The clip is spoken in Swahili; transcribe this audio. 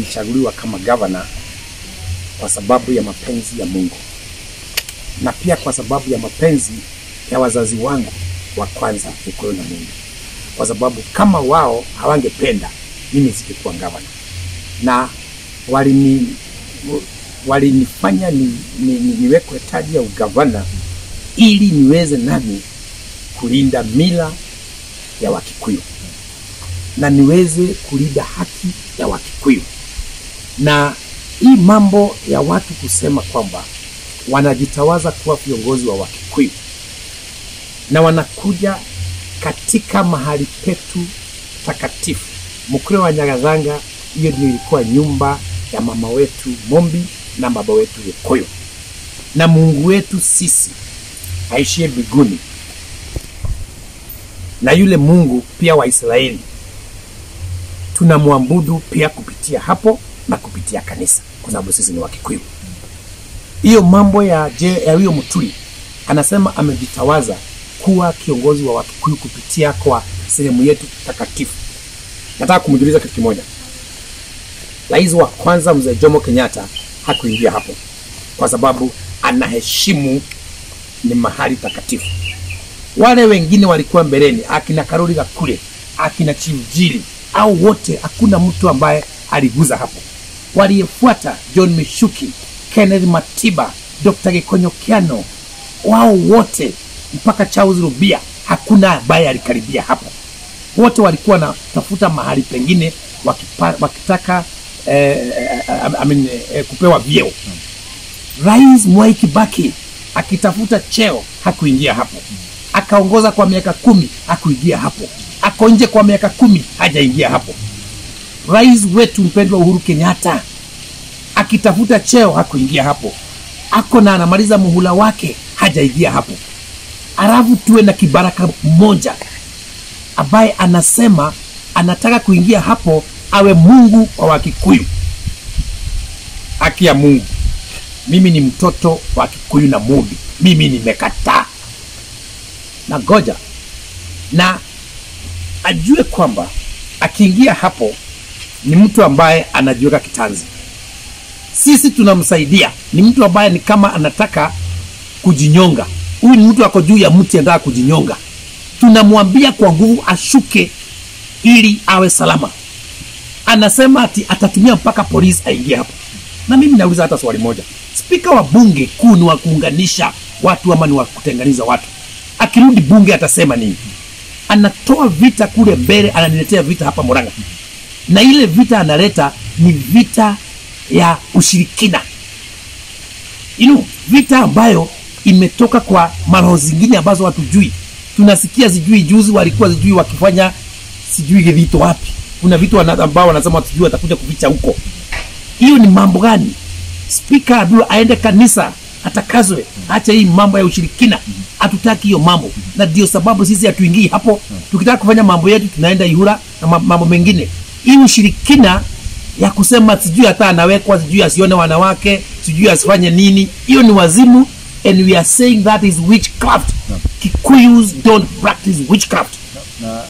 nilichaguliwa kama gavana kwa sababu ya mapenzi ya Mungu na pia kwa sababu ya mapenzi ya wazazi wangu wa kwanza Gikuyu na Mungu, kwa sababu kama wao hawangependa mimi singekuwa gavana, na walini walinifanya ni, ni, ni, niwekwe taji ya ugavana ili niweze nami kulinda mila ya Wakikuyu na niweze kulinda haki ya Wakikuyu. Na hii mambo ya watu kusema kwamba wanajitawaza kuwa viongozi wa Wakikuyu na wanakuja katika mahali petu takatifu Mukure wa Nyagathanga, hiyo ndio ilikuwa nyumba ya mama wetu Mombi na baba wetu Gikuyu, na Mungu wetu sisi aishie mbinguni na yule Mungu pia wa Israeli tunamwabudu pia kupitia hapo na kupitia kanisa, kwa sababu sisi ni Wakikuyu. Hiyo mambo ya je, ya huyo Muturi anasema amejitawaza kuwa kiongozi wa Wakikuyu kupitia kwa sehemu yetu takatifu. Nataka kumjuliza kitu kimoja. Rais wa kwanza mzee Jomo Kenyatta hakuingia hapo kwa sababu anaheshimu ni mahali takatifu. Wale wengine walikuwa mbeleni, akina Karoli Gakure, akina Chimjiri au wote, hakuna mtu ambaye aliguza hapo. Waliyefuata John Mishuki, Kenneth Matiba, Dr. Gikonyo Kiano, wao wote mpaka Charles Rubia, hakuna ambaye alikaribia hapo. Wote walikuwa wanatafuta mahali pengine wakipa, wakitaka eh, eh, I mean, eh, kupewa vyeo. Rais Mwai Kibaki akitafuta cheo hakuingia hapo, akaongoza kwa miaka kumi hakuingia hapo, ako nje kwa miaka kumi hajaingia hapo. Rais wetu mpendwa Uhuru Kenyatta akitafuta cheo hakuingia hapo, ako na anamaliza muhula wake hajaingia hapo. Alafu tuwe na kibaraka mmoja ambaye anasema anataka kuingia hapo awe Mungu wa Wakikuyu. Haki ya Mungu, mimi ni mtoto wa Kikuyu na Mumbi, mimi nimekataa na goja na ajue kwamba akiingia hapo ni mtu ambaye anajiweka kitanzi. Sisi tunamsaidia, ni mtu ambaye ni kama anataka kujinyonga. Huyu ni mtu ako juu ya mti anataka kujinyonga, tunamwambia kwa nguvu ashuke ili awe salama. Anasema ati atatumia mpaka polisi aingie hapo. Na mimi nauliza hata swali moja, spika wa bunge kuu ni wa kuunganisha watu ama ni wa kutenganiza watu? Akirudi bunge atasema nini? Anatoa vita kule mbele, ananiletea vita hapa Murang'a, na ile vita analeta ni vita ya ushirikina you know, vita ambayo imetoka kwa maroho zingine ambazo hatujui. Tunasikia sijui juzi walikuwa sijui wakifanya sijui vitu wapi, kuna vitu wana, ambao wanasema sijui watakuja kuficha huko. Hiyo ni mambo gani? Spika aambiwe aende kanisa atakazwe, acha hii mambo ya ushirikina. Hatutaki hiyo mambo, na ndio sababu sisi hatuingii hapo. Tukitaka kufanya mambo yetu tunaenda Ihura na ma- mambo mengine. Hii ushirikina ya kusema sijui hata anawekwa sijui asione wanawake sijui asifanye nini, hiyo ni wazimu, and we are saying that is witchcraft. Kikuyus don't practice witchcraft. na